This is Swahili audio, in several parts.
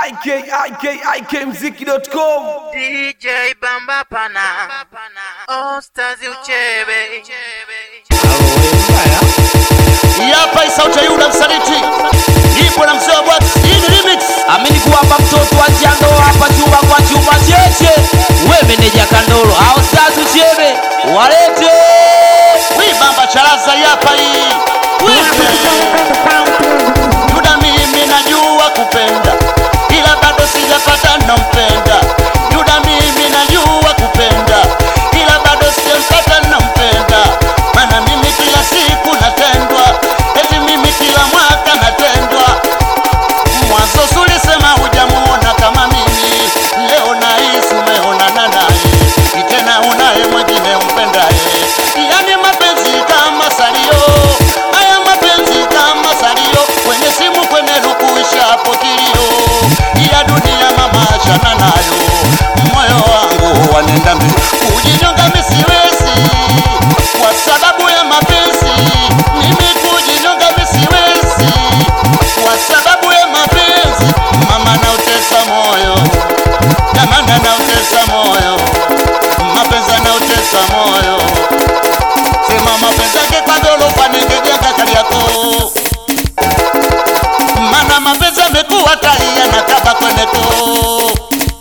ikikmziki.com DJ Bamba Pana Ostazi Uchebe Hapa ni sauti ya Yuda msaliti. Ipo na mzee wa Bwax. Hii ni remix. amini kuwapa mtoto wa njando hapa chuma kwa chuma cheche we meneja kandolo au sasa chebe walete Hii bamba charaza hapa hii. Wewe. Yuda mimi najua kupenda. Ila bado sijapata nampenda. Yuda mimi najua kupenda. Ila bado sijampata nampenda. Maana mimi kila siku natendwa. Eti mimi kila mwaka natendwa. Mwanzo sulisema hujamuona kama mimi, leo nahisi umeonana naye, Ni tena unaye mwingine umpendaye. Yani mapenzi kama salio, haya mapenzi kama salio, kwenye simu kwenye lukuisha hapo kilio, ya dunia mama achana nayo, moyo wangu wanenda mbio, kujinyonga mimi siwezi kwa sababu ya mapenzi, mimi kujinyonga mimi siwezi kwa sababu ya mapenzi mama nautesa moyo jamani nautesa moyo mapenzi nautesa moyo sema mapenzi yake kwa gorofa ningejenga kali yako mana mapenzi amekuwa taia na kaba kwenye koo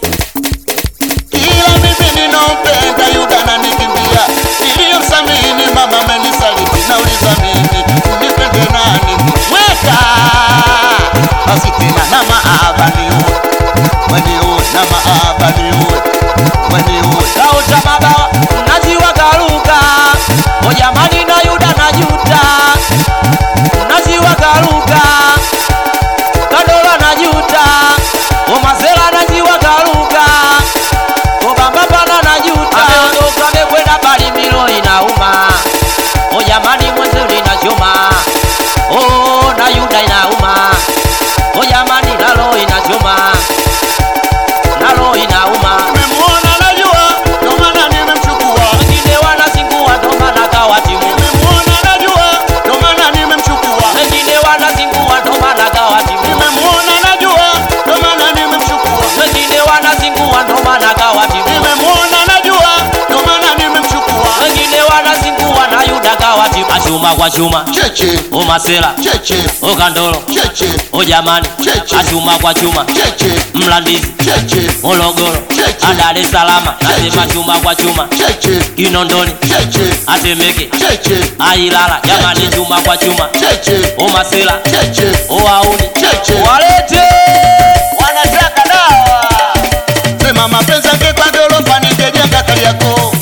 kila mimi ninampenda Yuda na nikimbia iliyomsamini mama amenisaliti nauliza mimi nipende nani weka basi tena na maaba niue weniue na maaba niue weniue kauta baba naziwa garuka o jamani na yuda na juta naziwa garuka kadola na juta o mazela naziwa garuka o bamba pana na juta ameondoka amekwenda bali milo inauma o jamani mwenzeli na choma o na yuda inauma o jamani nalo inachoma nalo inauma nimemwona najua ndio maana nimemchukua wengine wanazingua ndo maana kawa timu nimemwona najua ndio maana nimemchukua wengine wanazingua ndo maana kawa timu nimemwona najua ndio maana nimemchukua wengine wanazingua ndo maana kawa timu nimemwona najua ndio maana nimemchukua wengine wanazingua na yuda kawa timu achuma kwa chuma cheche o masela cheche o kandolo cheche o jamani Cheche. achuma kwa chuma cheche mlandizi cheche Morogoro Cheche. a Dar es Salaam nasema Cheche. chuma kwa chuma cheche Kinondoni cheche atemeke cheche ailala jamani Cheche. chuma kwa chuma cheche o masela cheche o auni Cheche. walete wanataka dawa sema mapenzi yake kwa gorofa ningejenga kali yako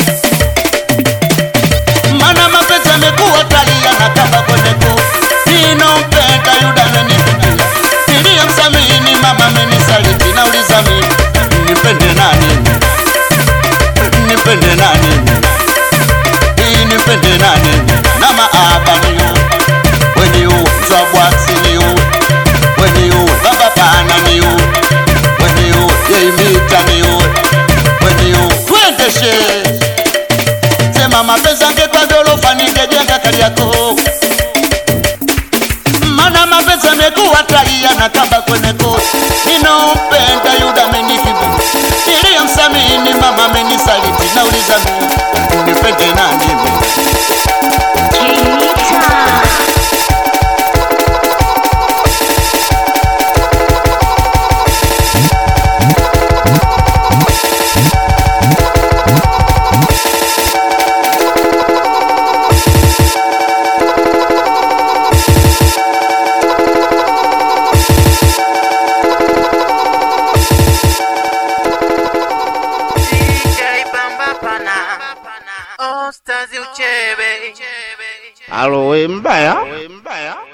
mana mapenzi amekuwa talia na kamba kwenye koo ninompenda yuda amenikimbia niliyemsamini mama amenisaliti nauliza mimi nipende nani nipende nani hii nipende nani na maaba niu weniu zabwasi niu weniu baba pana niu weniu yeimita niu weniu twendeshe sema mapenzi angekwa gorofa ningejenga kali yako mana mapenzi amekuwa taia na kamba kwenye koo ninompenda yuda amenikimbia niliyomsamini mama amenisaliti nauliza mimi nipende nani mimi DJ Bamba Pana Ostazi Uchebe alo we mbaya we mbaya